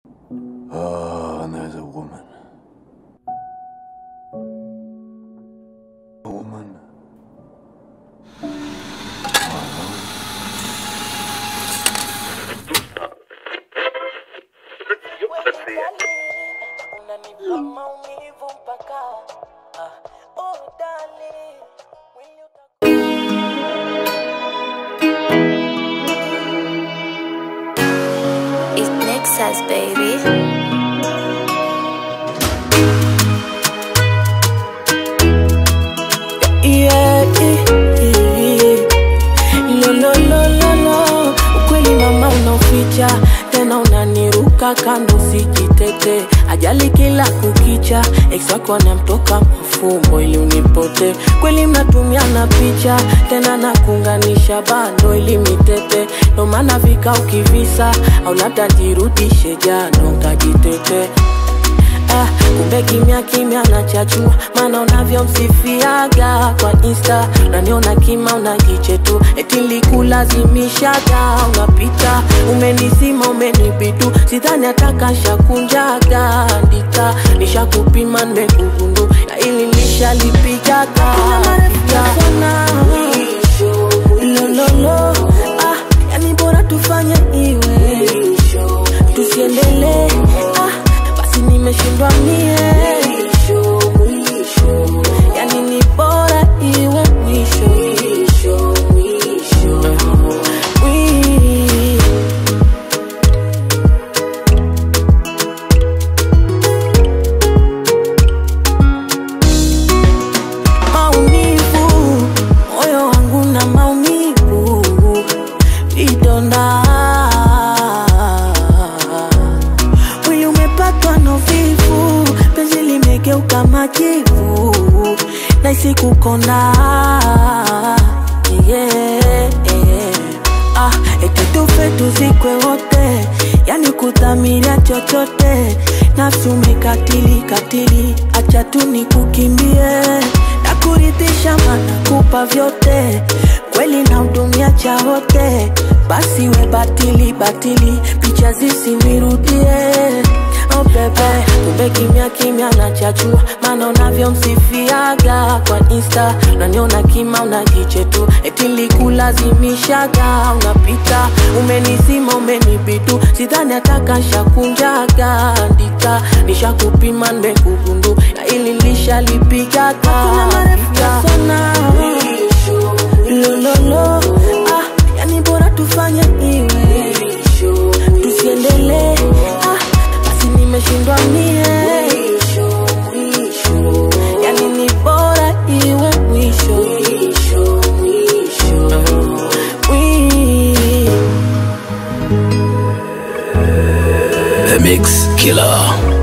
Oh, and there's a woman. A woman. Unanipa maumivu mpaka ah, oh darling, mwili uta- It's Nexus, baby. Yeah, yeah, yeah. Lo, lo, lo, lo, lo. Ukweli mama unaoficha tena unaniruka kando sijitete ajali kila kukicha ex wako anamtoka mafumbo ili unipote kweli mnatumiana picha tena nakuunganisha bando ili mitete ndo maana vika ukivisa au labda jirudishe jano nkajitete Ah, kumbe kimya kimya nachachua maana unavyomsifiaga kwa insta unaniona kima unajiche tu eti likulazimishaga unapita umenisima umenibitu sidhani atakashakunjaga ndika nishakupima nimekugundu ya ili nishalipigaga lololo ah, yani bora tufanye iwe tusiendelee ah, basi nimeshindwa mie yani ni bora iwe mwisho Wi- maumivu moyo wangu na maumivu vidonda mwili umepatwa na uvivu penzi limegeuka majivu naisi kukonda yeah, yeah. Ah, eti tufe tuzikwe wote yani kudhamiria chochote nafsi umekatili katili acha tu nikukimbie na kuridhisha mana kupa vyote kweli na hudumia cha wote basi we batili batili picha zisinirudie Oh bebe, kumbe kimya kimya nachachua maana unavyomsifiaga kwa insta unaniona kima unajiche tu eti likulazimishaga unapita umenisima umenibitu sidhani atakashakunjaga ndika nishakupima nimekugundu na ili lishalipigaga lololo ah, yani bora tufanye iwe tusiendelee ah, basi nimeshindwa mie yani ni bora iwe mwisho Wi- The Mix Killer.